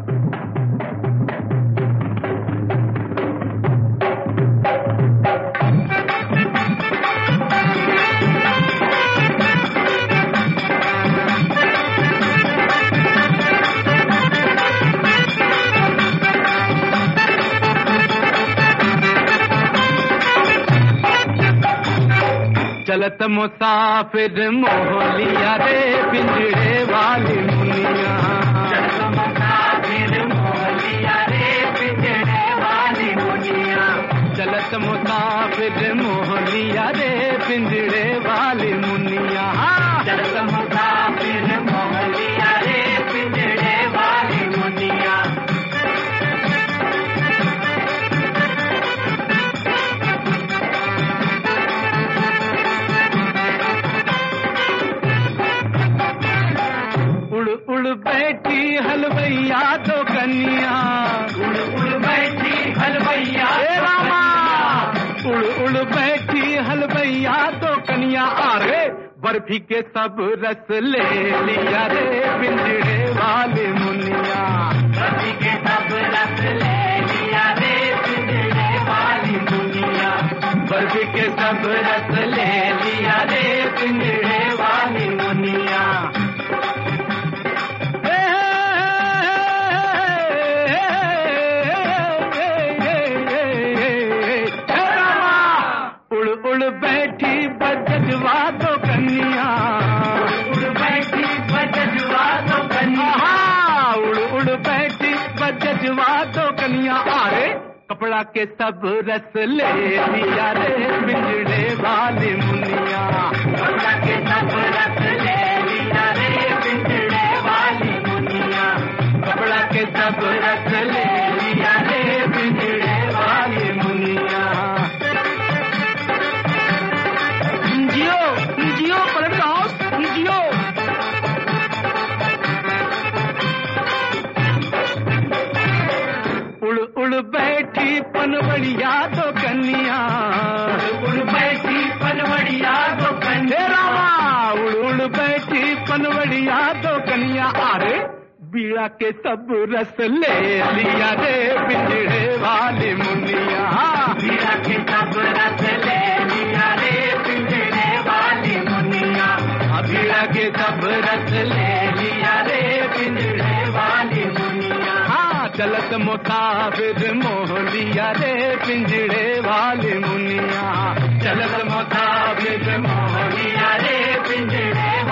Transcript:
चलत मुसाफिर मोहलिया रे पिंजरे वाली मुनिया चलत मुसाफिर मोहलिया रे पिंजरे वाली मुनिया चलत मुसाफिर मोहलिया रे पिंजरे वाली मुनिया चलत मुसाफिर मोहलिया रे पिंजरे वाली मुनिया उड़ उड़ बैठी हलवैया तो कन्या उड़ उड़ बैठी हलवैया हे रामा उड़ उड़ बैठी हलवैया तो कन्या अरे बर्फी के सब रस ले लिया रे पिंजरे वाले मुनिया रवि के सब रस ले लिया रे पिंजरे वाली मुनिया बर्फी के सब रस ले लिया रे पिंजरे वाली मुनिया हे, हे रामा, उड़ उड़ बैठी बजवा तो कन्या उड़ बैठी बजवा तो कन्या आहा, उड़ उड़ बैठी बजवा तो कन्या अरे कपड़ा के सब रस ले लिया रे बिजड़े वाली मुनिया कपड़ा के सब रस ले लिया रे पिंजरे वाली मुनिया कपड़ा के सब रस ले लिया रे बिजड़े वाली मुनिया जियो जियो पलट हाउस जियो उड़ उड़ बैठी पनवड़िया तो कन्या उड़ बैठी पनवड़िया तो हे कन्या रामा उड़ उड़ बैठी पनवड़िया तो कन्या अरे बीड़ा के सब रस ले लिया रे पिंजड़े वाली मुनिया मीरा के सब रस ले लिया रे पिंजरे वाली मुनिया बीड़ा के सब रस ले लिया रे पिंजरे वाली मुनिया हाँ चलत मुसाफिर मोह लिया रे पिंजड़े वाली मुनिया चलत मुसाफिर मोह लिया रे पिंजरे